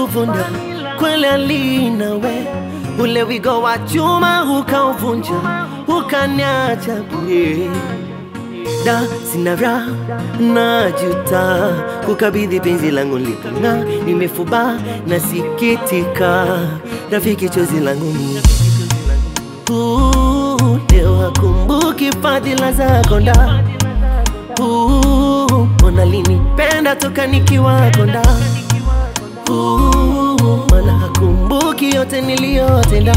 kuvunda kweli alinawe ule wigo wa chuma ukauvunja ukaniacha bure da sina raha najuta kukabidhi penzi langu lipong'aa nimefuba nasikitika rafiki chozi langu ni Uh, leo hakumbuki fadhila zako nda Uh, mbona linipenda toka nikiwa konda Uh, mana hakumbuki yote niliyotenda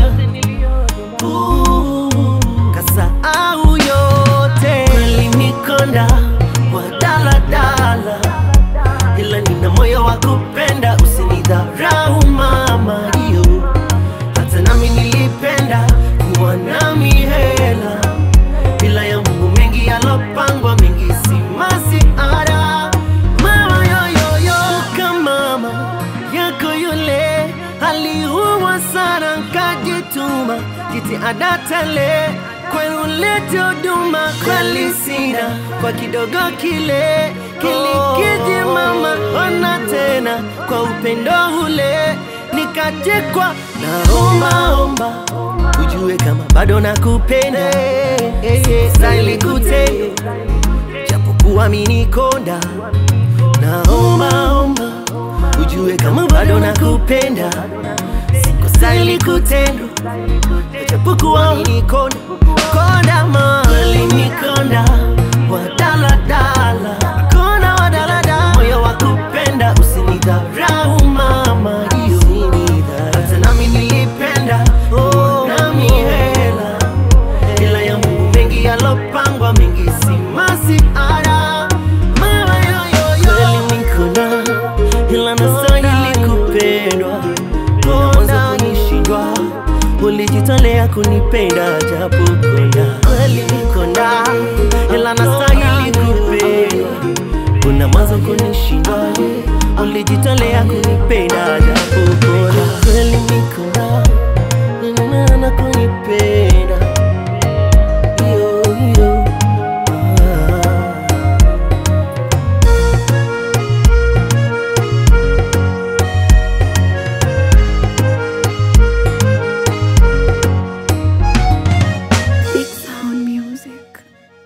Uh, kasahau yote linikonda kwa daladala ila nina moyo wa kupenda usinidharau mama iyo hata nami nilipenda kuwa nami hela bila ya Mungu mengi yalopangwa mengi si masiara mama yoyoyo kama mama yako yule aliua sana nkajituma jitihada tele kwenu lete huduma kweli sina kwa kidogo kile kilikiji mama ona tena kwa upendo ule nikachekwa naombaomba ujue kama bado nakupenda stahili kutendo japokuwa minikonda naombaomba ujue kama bado nakupenda sikustahili kutendo japokuwa minikonda konda ma alinikonda wadaladala konda wadaladala moyo wa kupenda usinidharau mama iyo hata nami nilipenda oh, nami hela ila ya Mungu mengi yalopangwa mengi si masiara mama yoyoyo kweli nikona ila nastahili kupendwa mwanzo kunishindwa ulijitolea kunipenda japo konda kweli nikonda ila nastahili kupendwa kuna mwanzo kunishindwa ulijitolea kunipenda japo konda kweli nikonda na kunipenda